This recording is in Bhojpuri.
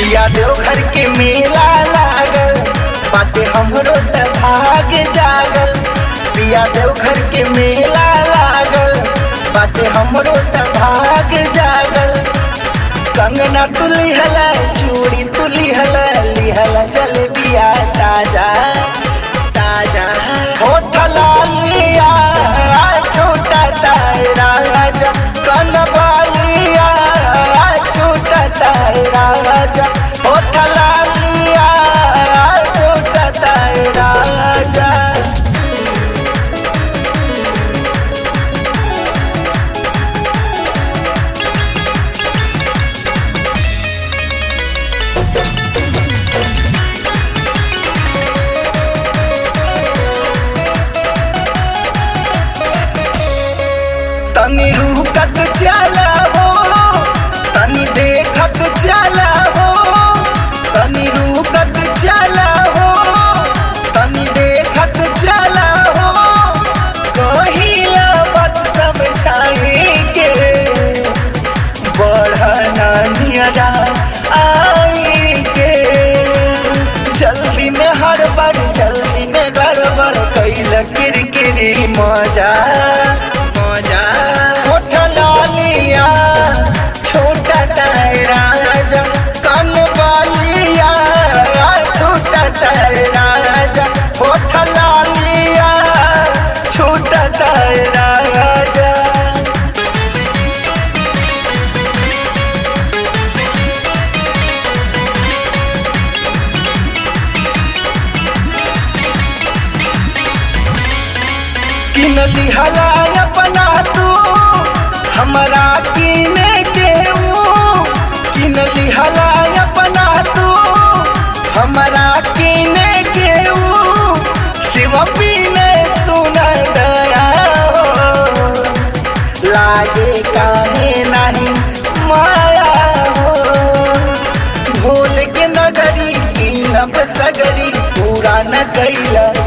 पिया देवघर के मेला लागल बाटे हमरो त भाग जागल पिया देवघर के मेला लागल बाटे हमरो त भाग जागल कंगना तुली हला चूड़ी तुली हला लिहला जलेबिया ताजा ताजा होठल लिया छोटा तारा राजा कनबालिया छोटा तारा राजा होठल लिया छोटा तारा राजा तनी रुकत चला हो तनी देखत चला हो तनी रुकत चला हो तनी देखत चला हो कहिला बात समझाई के बढ़ना नियरा आई के जल्दी में हड़बड़ जल्दी में गड़बड़ कैल किरकिरी मजा मजा होठ लालिया छोटा तारा राजा कन बालिया छोटा तारा राजा होठ लालिया छोटा तारा राजा किन लिहला अपना तू हमरा किने के किन लिहला अपना तू हमरा किने के शिव पीने सुन दया हो लागे काहे नहीं माया हो भूल के नगरी कीनब सगरी पूरा न कैला